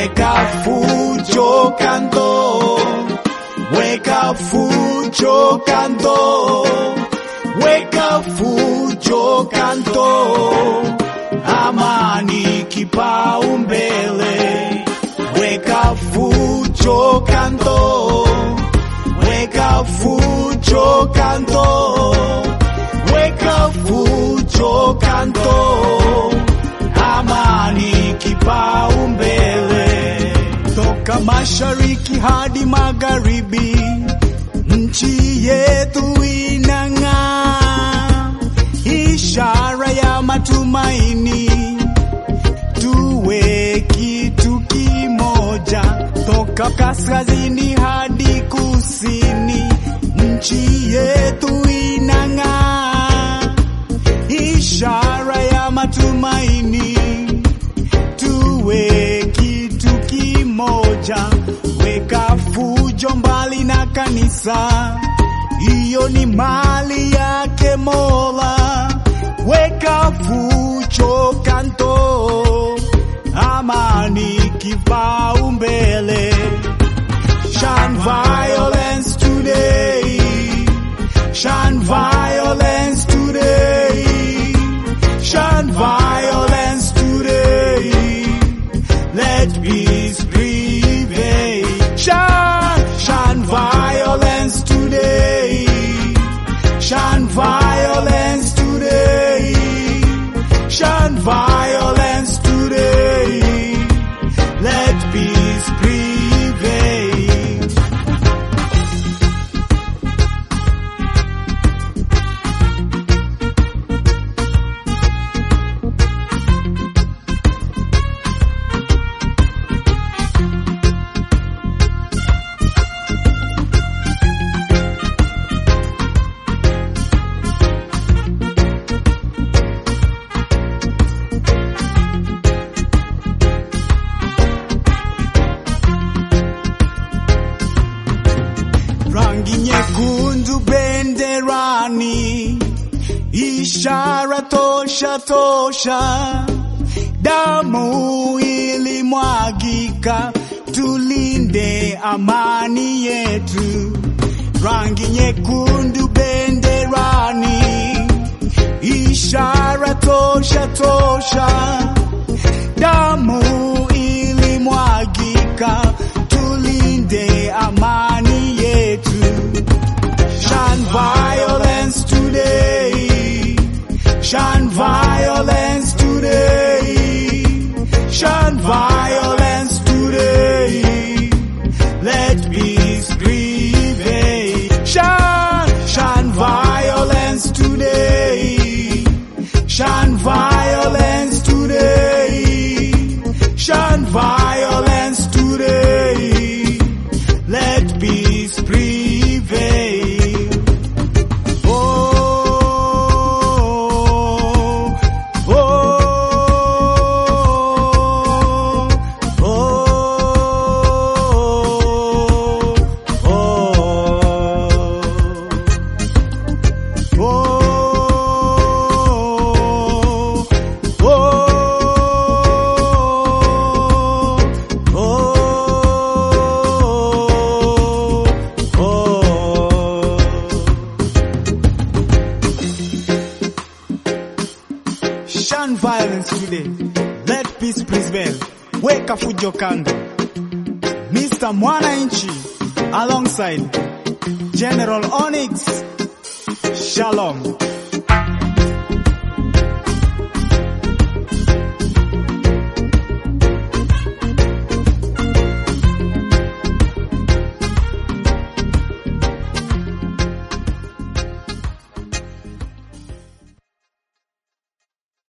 weka fujo kando, weka fujo kando, weka fujo kando, amani kipaumbele, weka fujo kando, weka fujo kando, weka fujo kando, amani kipaumbele, toka mashariki hadi magharibi, nchi yetu inang'aa, ishara ya matumaini, tuwe kitu kimoja, toka kaskazini hadi kusini, nchi yetu inang'aa, ishara ya matumaini, tuwe kitu kimoja, weka fujo mbali na kanisa, hiyo ni mali yake Mola, weka fujo kando, amani kipaumbele. Shun violence today, shun violence today, shun violence today. Let peace prevail. Shun, shun violence today. Shun violence today. Shun violence today. Let peace prevail. rangi nyekundu benderani, ishara tosha tosha, damu ilimwagika, tulinde amani yetu. Rangi nyekundu benderani, ishara tosha tosha, damu ilimwagika, tulinde amani yetu. Shun violence today. Shun violence today. Shun violence today. Let peace prevail. Shun, shun violence today. Shun violence today. Shun violence today. Let peace prevail. Oh, oh, oh, oh, Shun violence today. Let peace prevail. Weka fujo kando. Mr. Mwananchi alongside General Onyx. Shalom.